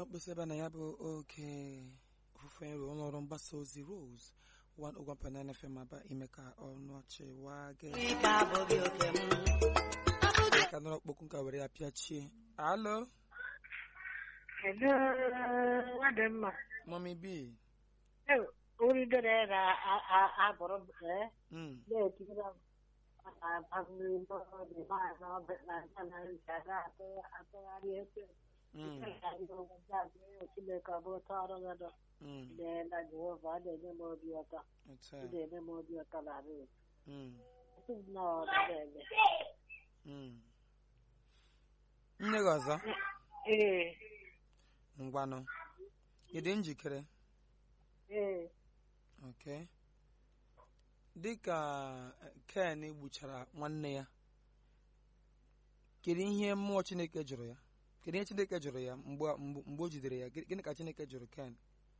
akpọrọ mkpịsị ebe na ya bụ oke ofufe nro ụlọọrụ mgbasa ozi Rose 101.9 FM aba ime ka ọnụ ọchị waa gị Ike abụghị oke m. ka nọrọ okpokwu nka were ya pịachie alo Hello, nwadịmma. mọmi bi Oridere ga-abụrụ ee Mm, na-etikere atụgharị efe mm, Chineke ọ bụ ụtọ ọrụ gị nọ mm, na Jehova ọ na-enye m obi ụtọ otu ọ a, na-enye m obi ụtọ na arụ mm, na ọ na-eme mm. nne gị ọzọ ee ngwanụ ị dị njikere ee ok dịka eh, ken gbuchara nwanne ya kedu ihe mmụọ chineke jụrụ ya kedu ihe chineke jụrụ ya mgbe mgbe mgbe o jidere ya Gịnị gịnị ka chineke jụrụ ken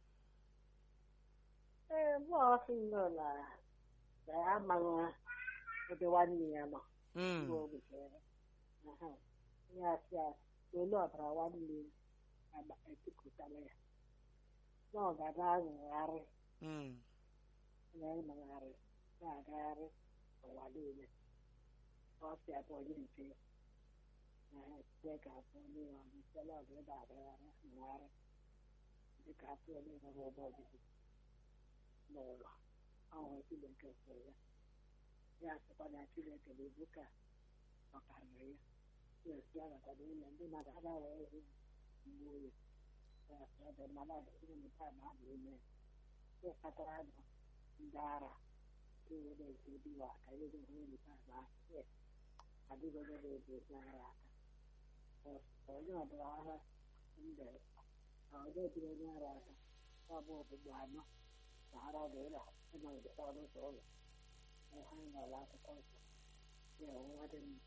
ee mụ ọsị nọ na na ya amaghị ebe nwanne ya nọ Mm, mgbe o gbuchara aha ya asị ya olu ọbara nwanne ya agba- etipụtala ya na ọ ga-aga aṅụgharị mm, na-emegharị na-agagharị ụwa niile ọsịa bụ onye nke ya na ka afọ onye ya ọnụ site ọdụ ebe agagharị agagharị dịka afọ onye nwere ebe obibi n'ụwa ọhụrụ Chineke kwere ya ya sịkwa na Chineke na-ebu ka ọ karịrị ya ya esi agakwado ụlọ ndị mmadụ agaghị ehi mgbe oyi ya sị ọ dị mmadụ adịghị mụta ma a na-eme ya kpatara nọ ndị ara ewere nke diwa ka ego hụrụ taa na ahịa adịghị onye na-eji ezi ara aka onye ọbụla agha mbe onye jiri onye ara aka ọ bụ ọgbụgbụ anọ na ara ga-ụlọ ịnọgide ọnụ ụzọ ụlọ ha nọrọ akụkọ nsọ ya ọnwa dị mma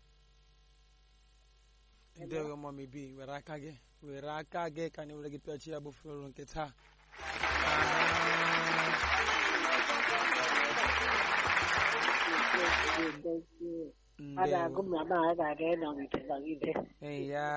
ndewo mọmi bi were aka gị were aka gị ka anyị were gị pịachi ya bụ floro nke taa a ga-agụ ndewo m na ma a ga-aga ịnọgide nọgide ee ya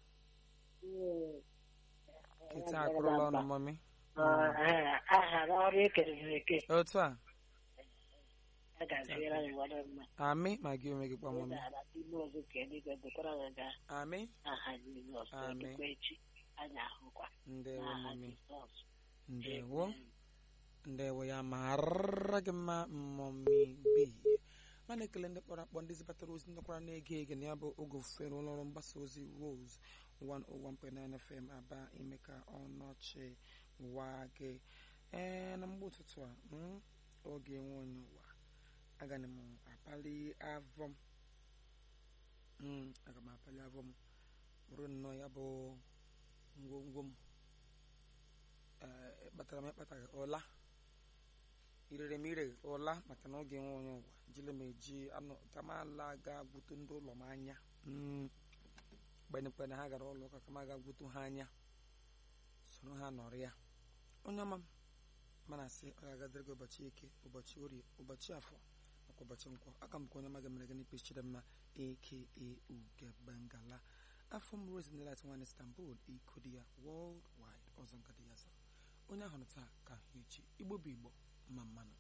nkịta akụrụla ọnụ mọmi aha ọrụ ekerere eke otu a a ga-azịra ya nwere mma amị ma gị onwe gị kpa mọmi ala n'ime ozu ka eluigwe dokwara ya ga amị aha Jizọs Amen. dịkwa echi anyị ahụkwa ndewo n'aha mọmi Jizọs ndewo ndewo ya mara gị mma mọmi bi mana ekele ndị kpọrọ akpọ ndị zibatara ozi ndekwara na-ege ege na ya bụ oge ofufere ụlọọrụ mgbasa ozi Rose 101.9 FM aba ime ka ọnọchi waa gị ee na mgbe ụtụtụ a mm, oge enwe onye ụwa agaghị m apali avọ m Mm, aga m apali avọ m bụrụ nnọọ ya bụ ngwongwo m ee kpatara m ịkpataghị ụla irere m ire ụla maka na oge nwe onye ụwa jile m eji anụ ka m ala ga gwutu ndị ụlọ m anya Mm. kpenekpene ha gara ụlọ ụka ka m aga gwutu ha anya soro ha nọrọ ya onye ọma m mana asị ọ ga-agaziri gị ụbọchị eke ụbọchị orie ụbọchị afọ nakwa ụbọchị nkwọ aka m ka onye ọma ga-emere gị n'ikpe chidemma aka ugebengala afọ m rose nilat nwan istanbul iko di ya world wide ọzọ nga di ya zara onye ahụrụ taa ka ahụ echi igbo bụ igbo mma mmanụ